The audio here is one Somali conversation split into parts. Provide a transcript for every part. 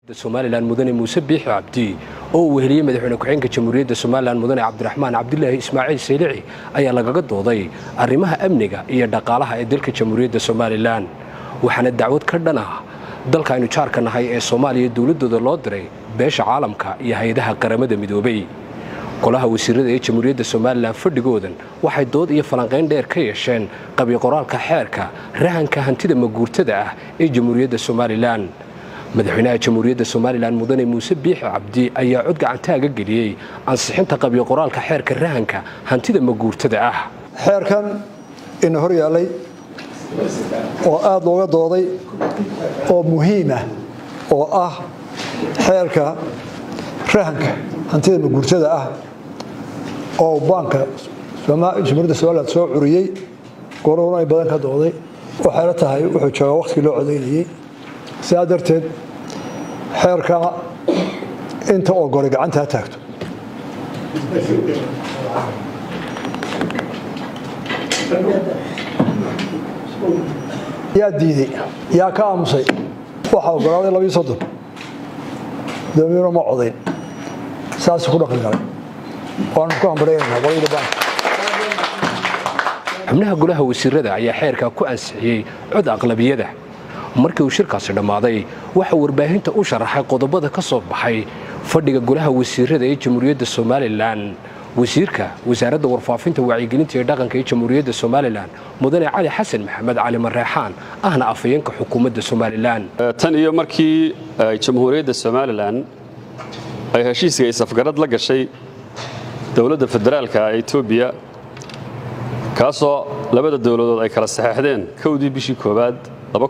somalilan mudane muuse biixi cabdi oo uu weheliyey madaxweyne ku-xigeenka jamhuuriyadda somalilan mudane cabdiraxmaan cabdilaahi ismaaciil saylici ayaa lagaga dooday arrimaha amniga iyo dhaqaalaha ee dalka jamhuuriyadda somalilan waxaana dacwad ka dhan ah dalka aynu jaarka nahay ee soomaaliya dowladdooda loo diray beesha caalamka iyo hay-adaha qaramada midoobay golaha wasiirada ee jamhuuriyadda somalilan fadhigoodan waxay dood iyo falanqayn dheer ka yeesheen qabiqoraalka xeerka rahanka hantida maguurtada ah ee jamhuuriyadda somalilan madaxweynaha jamhuuriyadda somalilan mudane muuse biixi cabdi ayaa cod gacantaaga geliyey ansixinta qabiqoraalka xeerka rahanka hantida maguurtada ah xeerkan ina hor yaallay oo aada looga dooday oo muhiimah oo ah xeerka rahanka hantida maguurtada ah oo baanka jamhuuriyadda somalilan soo curiyey gooruna ay badan ka dooday waxayla tahay wuxuu joogaa wakhtigii loo codaynayey sidaa darteed xeerka inta oo gole gacanta ha taagto yaa diiday yaa ka aamusay waxaa ogolaaday labiyo soddon doomiyuna ma codayn saasuu ku dhaqan galay waanu ku hambaraynaynaa qolyada baanka xubnaha golaha wasiirada ayaa xeerkaa ku ansixiyey cod aqlabiyada markii uu shirkaasi dhammaaday waxaa warbaahinta u sharaxay qodobada ka soo baxay fadhiga golaha wasiirada ee jamhuuriyadda somalilan wasiirka wasaaradda warfaafinta wacyigelinta ee dhaqanka ee jamhuuriyadda somalilan mudane cali xasan maxamed cali mareexaan ahna afhayeenka xukuumadda somalilan tan iyo markii jamhuuriyadda somalilan ay heshiiska isafgarad la gashay dowladda federaalka ee etoobiya kaasoo labada dowladood ay kala saxeexdeen kowdii bishii koowaad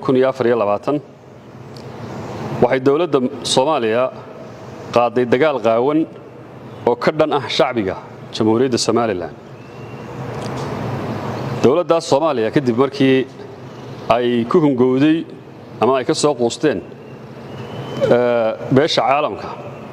waxay dowladda soomaaliya qaaday dagaal qaawan oo ka dhan ah shacbiga jamhuuriyadda somalilan dowladdaas soomaaliya kadib markii ay ku hungowday ama ay ka soo quusteen beesha caalamka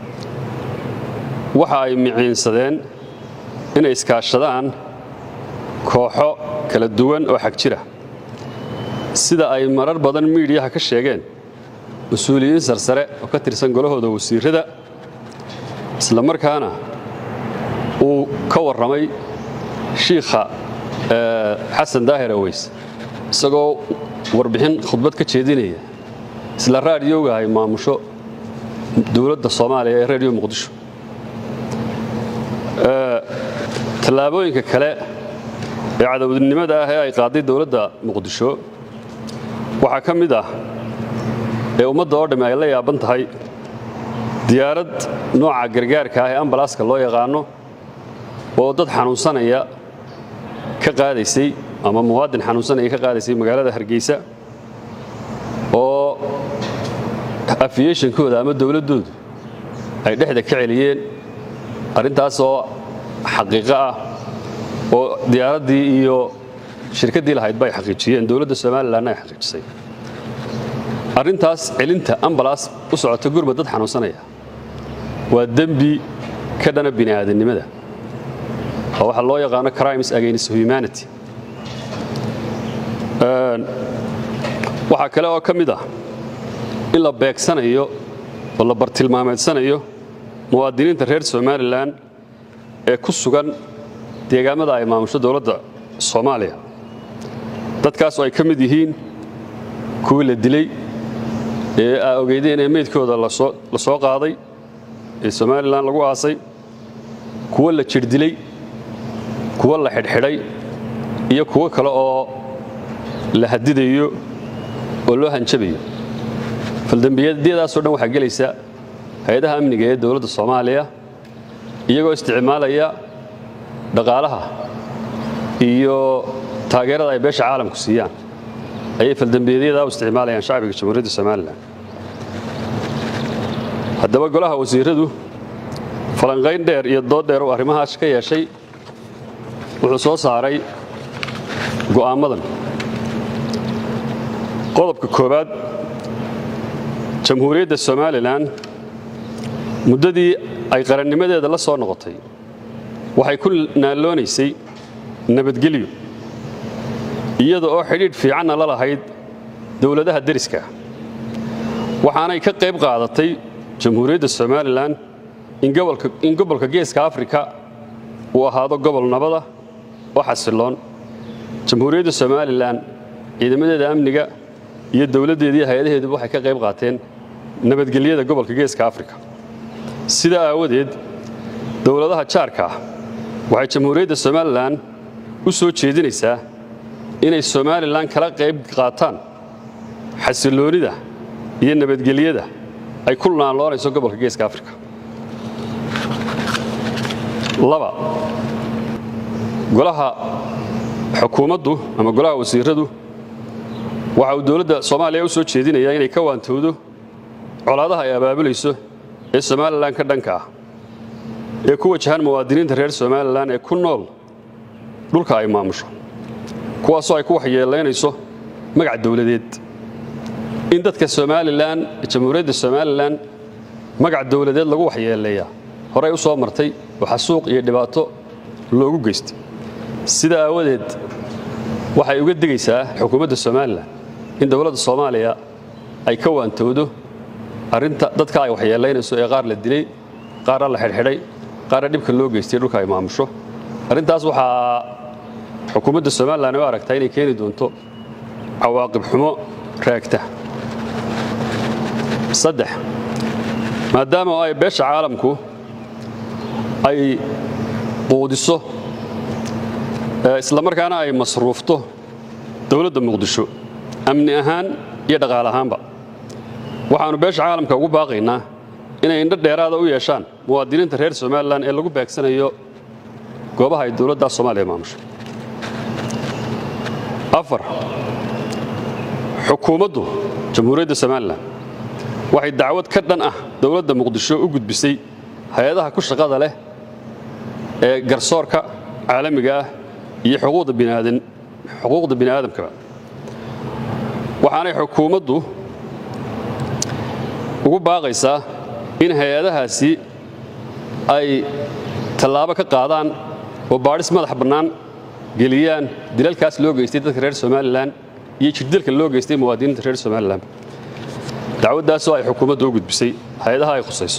waxa ay miciinsadeen inay iskaashadaan kooxo kala duwan oo xag jira sida ay marar badan miidhiyaha ka sheegeen mas-uuliyiin sarsare oo ka tirsan golahooda wasiirada isla markaana uu ka warramay shiikha xasan daahir aweys isagoo warbixin khudbad ka jeedinaya isla raadiyowga ay maamusho dowladda soomaaliya ee rediyo muqdisho tallaabooyinka kale ee cadowdnimada ah ee ay qaaday dowladda muqdisho waxaa ka mid ah ee ummadda oo dhamme ay la yaaban tahay diyaarad nooca gargaarka ah ee ambalaaska loo yaqaano oo dad xanuunsanaya ka qaadaysay ama muwaadin xanuunsanaya ka qaadaysay magaalada hargeysa oo afiyeshankooda ama dowladdoodu ay dhexda ka celiyeen arrintaas oo xaqiiqo ah oo diyaaraddii iyo shirkaddii lahayd bay xaqiijiyeen dowladda somalilanna ay xaqiijisay arrintaas celinta ambalaas u socota gurba dad xanuunsanaya waa dembi ka dhana bini'aadannimada oo waxaa loo yaqaano crimes against humanity waxaa kale oo ka mid ah in la beegsanayo oo la bartilmaameedsanayo muwaadiniinta reer somalilan ee ku sugan deegaamada ay maamusho dowladda soomaaliya dadkaas oo ay ka mid yihiin kuwii la dilay ee aa ogeydeen ee meydkooda la soo qaaday ee somalilan lagu aasay kuwo la jir dilay kuwo la xidhxidhay iyo kuwo kale oo la hadidayo oo loo hanjabayo faldembiyadiyadaasoo dhan waxaa gelaysa hay-adaha amniga ee dowladda soomaaliya iyagoo isticmaalaya dhaqaalaha iyo taageerada ay beesha caalamku siiyaan ayay faldembiyadyada u isticmaalayaan shacbiga jamhuuriyadda somalilan haddaba golaha wasiiradu falanqayn dheer iyo dood dheer uu arrimahaas ka yeeshay wuxuu soo saaray go'aammadan qodobka koowaad jamhuuriyadda somalilan muddadii ay qarannimadeeda la soo noqotay waxay ku naalloonaysay nabadgelyo iyada oo xidhiidh fiicanna la lahayd dowladaha deriska waxaanay ka qayb qaadatay jamhuuriyadda somalilan in gobolka geeska afrika uu ahaado gobol nabada oo xasiloon jamhuuriyadda somalilan ciidamadeeda amniga iyo dowladdeediiyo hay-adaheeduba waxay ka qayb qaateen nabadgelyada gobolka geeska afrika sidaa aawadeed dowladaha jaarka ah waxay jamhuuriyadda somalilan u soo jeedinaysaa inay somalilan kala qayb qaataan xasiloonida iyo nabadgelyada ay ku naanloonayso gobolka geeska afrika laba golaha xukuumaddu ama golaha wasiiradu waxa uu dowladda soomaaliya u soo jeedinayaa inay ka waantowdo colaadaha ay abaabulayso ee somalilan ka dhanka ah ee ku wajahan muwaadiniinta reer somalilan ee ku nool dhulka ay maamusho kuwaasoo ay ku waxyeelaynayso magac dowladeed in dadka somalilan jamhuuriyadda somalilan magac dowladeed lagu waxyeeleeyaa horey u soo martay oo xasuuq iyo dhibaato loogu geystay sida aawadeed waxay uga digaysaa xukuumadda somalilan in dowladda soomaaliya ay ka waantowdo arrinta dadka ay waxyeelaynayso ee qaar la dilay qaarna la xidhxidhay qaarna dhibka loo geystay dhulka ay maamusho arrintaas waxaa xukuumadda somalilan u aragtaa inay keeni doonto cawaaqib xumo raagta saddex maadaama ay beesha caalamku ay quudiso islamarkaana ay masruufto dowladda muqdisho amni ahaan iyo dhaqaal ahaanba waxaannu beesha caalamka ugu baaqaynaa inay indho dheeraada u yeeshaan muwaadiniinta reer somalilan ee lagu beegsanayo goobaha ay dowladda soomaaliya maamusho afar xukuumaddu jamhuuriyadda somalilan waxay dacwad ka dhan ah dowladda muqdisho u gudbisay hay-adaha ku shaqada leh ee garsoorka caalamiga ah iyo xuquuqda bini aadamkaba waxaanay xukuumaddu ugu baaqaysaa in hay-adahaasi ay tallaabo ka qaadaan oo baadhis madax bannaan geliyaan dilalkaas loo geystay dadka reer somalilan iyo jirdilka loo geystay muwaadiniinta reer somalilan dacwaddaasoo ay xukuumaddu u gudbisay hay-adaha ay khusayso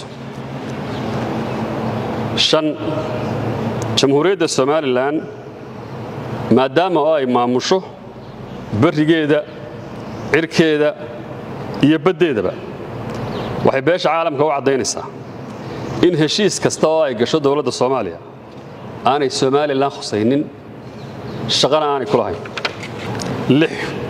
shan jamhuuriyadda somalilan maadaama oo ay maamusho barrigeeda cirkeeda iyo baddeedaba waxay beesha caalamka u caddaynaysaa in heshiis kasta oo ay gasho dowladda soomaaliya aanay somalilan khusaynin shaqana aanay ku lahayn lix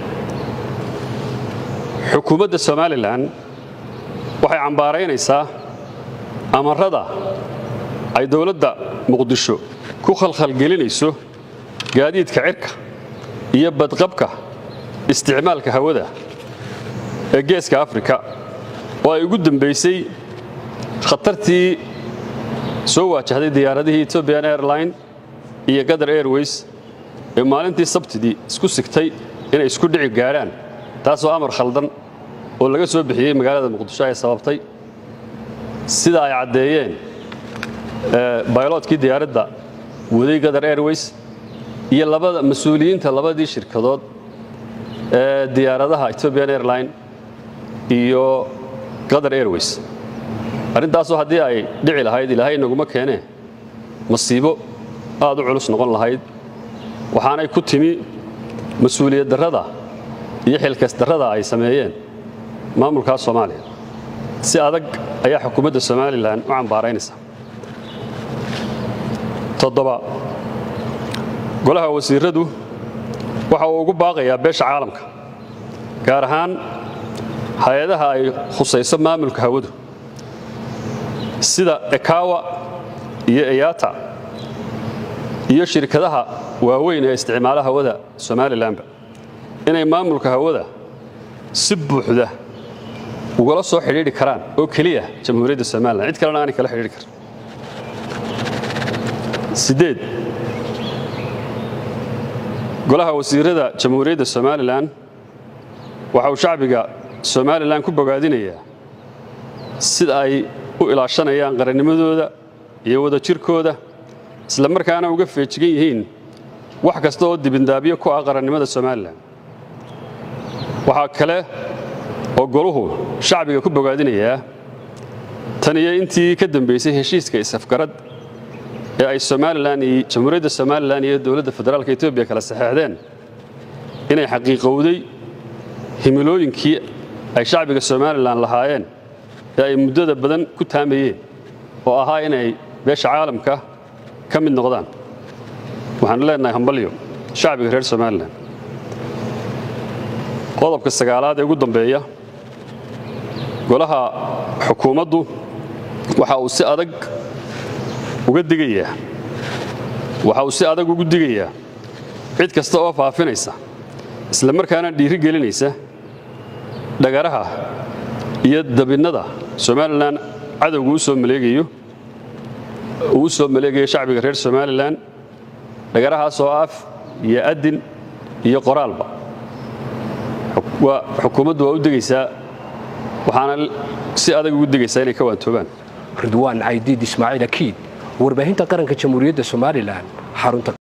xukuumadda somalilan waxay cambaaraynaysaa amarrada ay dowladda muqdisho ku khalkhalgelinayso gaadiidka cirka iyo badqabka isticmaalka hawada ee geeska afrika oo ay ugu dambaysay khatartii soo waajahday diyaaradihii etobian airline iyo qatar airways ee maalintii sabtidii isku sigtay inay isku dhici gaadhaan taasoo amar khaldan oo laga soo bixiyey magaalada muqdisho ay sababtay sida ay caddeeyeen bayloodkii diyaaradda waday qatar airways iyo labada mas-uuliyiinta labadii shirkadood ee diyaaradaha etobian airline iyo qatar airways arrintaasoo haddii ay dhici lahayd ilaahay inaguma keenee masiibo aad u culus noqon lahayd waxaanay ku timi mas-uuliyad darrada iyo xilkas darrada ay sameeyeen maamulkaa soomaaliya si adag ayaa xukuumadda somalilan u cambaaraynaysa toddoba golaha wasiiradu waxa uu ugu baaqayaa beesha caalamka gaar ahaan hay-adaha ay khusayso maamulka hawadu sida ekawa iyo eyata iyo shirkadaha waaweyn ee isticmaala hawada somalilanba inay maamulka hawada si buuxda ugala soo xidhiidhi karaan oo keliya jamhuuriyadda somalilan cid kalena aanay kala xidhiidhi karin sideed golaha wasiirada jamhuuriyadda somalilan waxa uu shacbiga somalilan ku bogaadinayaa sida ay u ilaashanayaan qarannimadooda iyo wadajirkooda isla markaana uga feejigan yihiin wax kasta oo dibindaabyo ku ah qarannimada somalilan waxaa kale oo goluhu shacbiga ku bogaadinayaa tan iyo intii ka dambaysay heshiiska isafgarad ee ay somalilan iyo jamhuuriyadda somalilan iyo dowladda federaalka etoobiya kala saxeexdeen inay xaqiiqowday himilooyinkii ay shacbiga somalilan lahaayeen ee ay muddada badan ku taamayeen oo ahaa inay beesha caalamka ka mid noqdaan waxaanu leenahay hambalyo shacbiga reer somalilan qodobka sagaalaad ee ugu dambeeya golaha xukuumaddu waxa uu si adag uga digayaa waxa uu si adag ugu digayaa cid kasta oo faafinaysa isla markaana dhiiri gelinaysa dhagaraha iyo dabinnada somalilan cadowga u soo maleegayo uu u soo maleegayo shacbiga reer somalilan dhagarahaas oo af iyo adin iyo qoraalba xukuumaddu waa u degaysaa waxaana si adag ugu degaysaa inay ka waantoobaan ridwaan caydiid ismaaciil akiid warbaahinta qaranka jamhuuriyadda somalilan xarunta